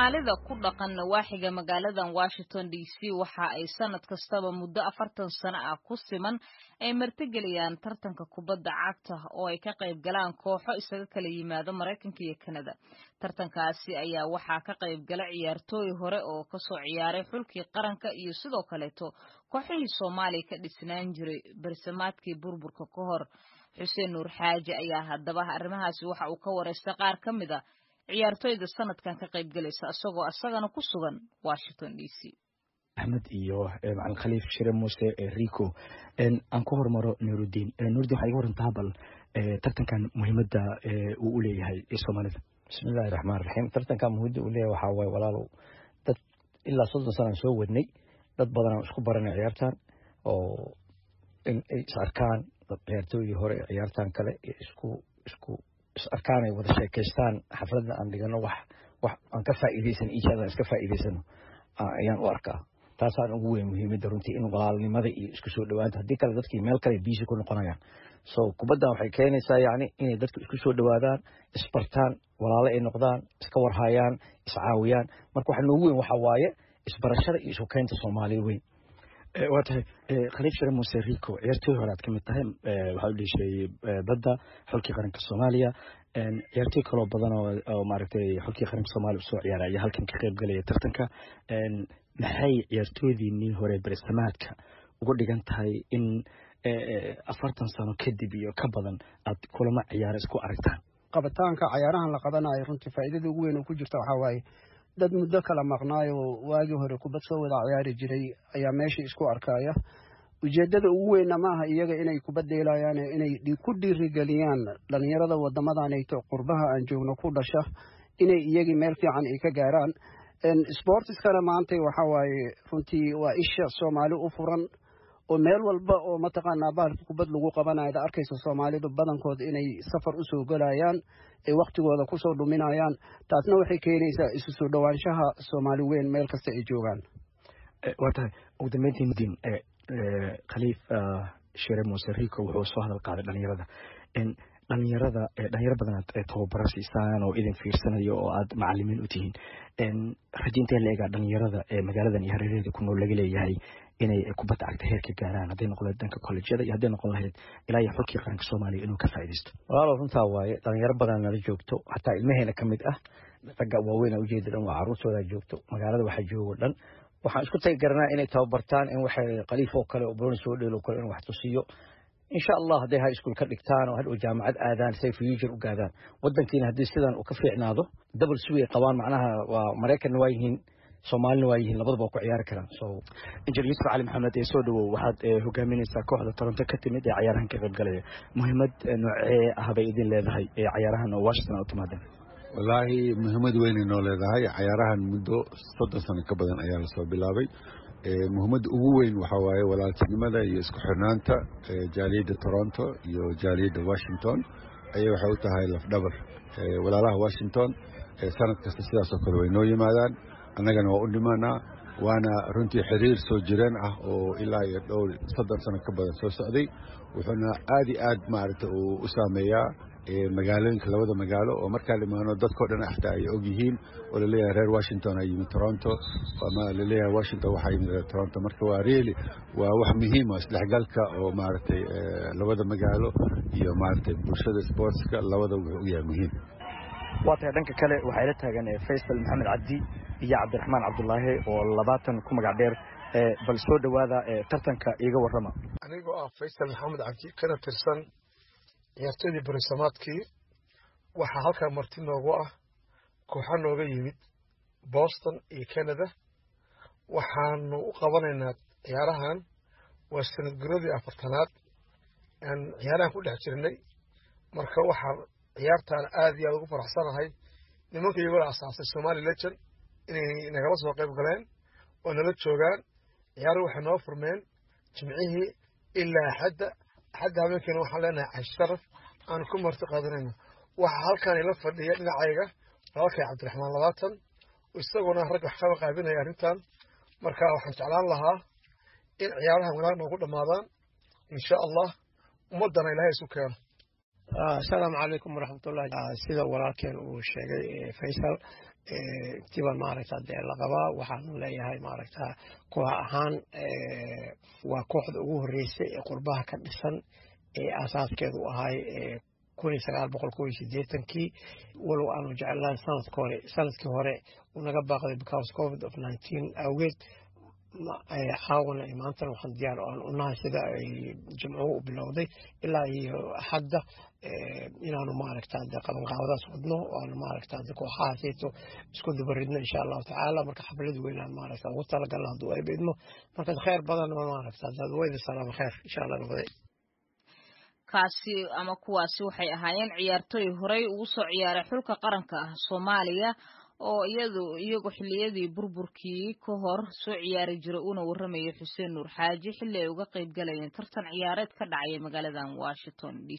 soomaalida ku dhaqan nawaaxiga magaaladan washington d c waxa ay sanad kastaba muddo afartan sano ah ku siman ay martigeliyaan tartanka kubadda cagta oo ay ka qayb galaan kooxo isaga kala yimaado maraykanka iyo kanada tartankaasi ayaa waxaa ka qayb gala ciyaartooy hore oo kasoo ciyaaray xulkii qaranka iyo sidoo kaleeto kooxihii soomaaliya ka dhisnaan jiray barsamaadkii burburka ka hor xuseen nuur xaaji ayaa haddaba arrimahaasi waxa uu ka wareystay qaar ka mid a ciyaartooyda sanadkan ka qayb galaysa isagoo isagana ku sugan washington d c axmed iyo macalin khaliif shire muuse rico aan ku hormaro nurudiin nurudiin waxaa iga warantaa bal tartankan muhiimadda uu u leeyahay soomaalida bismillahi raxmaan raxiim tartankan muhiimada uu leeyahay waxaa waaye walaalow dad ilaa soddon sanaan soo wadnay dad badanaan isku baranay ciyaartan oo in ay is arkaan dad ciyaartooydii hore ee ciyaartan kale isku isku is arkaan ay wada sheekaystaan xafladda aan dhigano wax wax aan ka faa'iidaysan iijaadan iska faa'iidaysano ayaan u arkaa taasaan ugu weyn muhiimadda runtii in walaalnimada iyo isku soo dhowaanta haddii kale dadkii meel kale biisi ku noqonayaan so kubaddan waxay keenaysaa yacni inay dadku isku soo dhowaadaan isbartaan walaalo ay noqdaan iska warhayaan iscaawiyaan marka waxa noogu weyn waxaa waaye isbarashada iyo isu keynta soomaalida weyn waa tahay khaliif shire muuse rico ciyaartooy hore aad ka mid tahay waxaa u dheesheeyey badda xulkii qaranka soomaaliya ciyaartooy kaloo badan oo maaragtay xulkii qaranka soomaaliya usoo ciyaaray ayaa halkan ka qayb galaya tartanka maxay ciyaartooydiinii hore beresamaadka uga dhigan tahay in afartan sano kadib iyo ka badan aad kulamo ciyaara isku aragtaan qabitaanka cayaarahan la qabanayo runtii faa'iidada ugu weyn oo ku jirta waxaa waaye dad muddo kala maqnaayo waagii hore kubad soo wada ciyaari jiray ayaa meesha isku arkaya ujeeddada ugu weynna maaha iyaga inay kubad dheelayaan inay ku dhiirigeliyaan dhallinyarada wadamadanayto qurbaha aan joogno ku dhasha inay iyagii meel fiican ay ka gaaraan sportiskana maanta waxa waaye runtii waa isha soomaali u furan oo meel walba oo mataqaanaa bahalka kubad lagu qabanayo ad arkaysa soomaalidu badankood inay safar usoo gelayaan ay waktigooda kusoo dhuminayaan taasna waxay keenaysaa isu soo dhowaanshaha soomaali weyn meel kasta ay joogaan waa tahay ugu dambeyntii mudin khaliif shire muuse rico wuxuu soo hadal qaaday dhalinyarada dhalinyarada dhalinyaro badanaad tababaro siisaan oo idin fiirsanayo oo aad macalimiin u tihiin rajaintee la egaa dhalinyarada ee magaaladan iyo hareeraheeda ku nool laga leeyahay inay kubadda cagta heer ka gaaraan hadday noqon lahayd dhanka kolleejyada iyo hadday noqon lahayd ilaa iyo xulkii qaranka soomaaliya inuu ka faa'iidaysto walaalow runtaa waaye dhalinyaro badan nala joogto xataa ilmaheena ka mid ah ragga waaweyn ujeeda dhan waa carruurtooda joogto magaalada waxaa joogo dhan waxaan isku tagi garanaa inay tababartaan in waxay khaliif oo kale oo broni soo dheelo kale in wax tusiyo insha allah hadday high school ka dhigtaan oo hadhow jaamacad aadaan say future u gaadaan wadankiina haddii sidan uu ka fiicnaado double sway qabaan macnaha waa maraykanna waa yihiin soomaalina waa yihiin labadaba waa ku ciyaari karaan so injineer yuusuf cali maxamed ee soo dhawow waxaad hogaaminaysaa kooxda toronto ka timid ee cayaarahan ka qayb galaya muhiimad noocee ah bay idin leedahay ee cayaarahan oo washington aad timaadeen wallaahi muhiimad weynay noo leedahay cayaarahan muddo soddon sano ka badan ayaa lasoo bilaabay muhiimadda ugu weyn waxaa waaye walaaltinimada iyo isku xirnaanta jaaliyadda toronto iyo jaaliyadda washington ayay waxay u tahay lafdhabar walaalaha washington sanad kasta sidaasoo kale way noo yimaadaan annagana waa u dhimanaa waana runtii xiriir soo jireen ah oo ilaa iyo dhowr soddon sano ka badan soo socday wuxuuna aad iyo aad maaragta uu u saameeyaa magaalooyinka labada magaalo oo markaa dhimaano dadkao dhan xataa ay og yihiin oo laleeyahay reer washington ay yimid toronto ama laleeyahay washington waxaa yimid reer toronto marka waa really waa wax muhiima isdhexgalka oo maaragtay labada magaalo iyo maaragtay bulshada sportska labada wuxuu u yahay muhiim waa tahay dhanka kale waxaa ila taagan faysal maxamed cabdi iyo cabdiraxmaan cabdulaahi oo labaatan ku magac dheer bal soo dhowaada tartanka iiga warrama anigoo ah faysal maxamed cabdi kana tirsan ciyaartoydii barisamaadkii waxaa halkaa marti noogu ah kooxa nooga yimid boston iyo canada waxaanu u qabanaynaa ciyaarahan waa sanad guradii afartanaad aan ciyaarahan ku dhex jirnay marka waxaan ciyaartaan aad iyo aad ugu faraxsanahay nimanka iyagoo asaasay somali legend inay nagala soo qayb galeen oo nala joogaan ciyaaruhu waxay noo furmeen jimcihii ilaa axadda axadda habeenkiina waxaan leenahay casharaf aan ku marti qaadanayno waxaa halkan ila fadhiya dhinacayga walaalkay cabdiraxmaan labaatan isaguna rag wax kaba qaabinaya arrintan marka waxaan jeclaan lahaa in ciyaarahan wanaag noogu dhammaadaan insha allah ummaddana ilaahay isu keeno asalaamu calaykum waraxmatullahi sida walaalkeen uu sheegay faysal intiiba maaragta dee la qabaa waxaanu leeyahay maaragta koox ahaan waa kooxda ugu horreysay ee qurbaha ka dhisan ee aasaaskeedu ahay kun iyo sagaal boqol kow iyo siddeetankii walow aanu jeclaan sanadka hore sanadkii hore unaga baaqday because covid of nineteen awgeed caawana iyo maantana waxaan diyaar aan unahay sida ay jimcuhu u bilowday ilaa iyo hadda inaanu maaragta de qabanqaabadaas wadno aanu maaragta de kooxahaasayto isku dubaridno insha allahu tacaala marka xaflad weynaan maaragta ugu talagalno hadduu ay bidmo marka kheyr badan maaragta wayda salaama kheyr insha allah noqday kaasi ama kuwaasi waxay ahaayeen ciyaartooy horey ugu soo ciyaaray xulka qaranka ah soomaaliya oo iyadu iyagu xilliyadii burburkii ka hor soo ciyaari jiray uuna warramayay xuseen nuur xaaji xilli ay uga qayb galayeen tartan ciyaareed ka dhacaya magaaladan washington d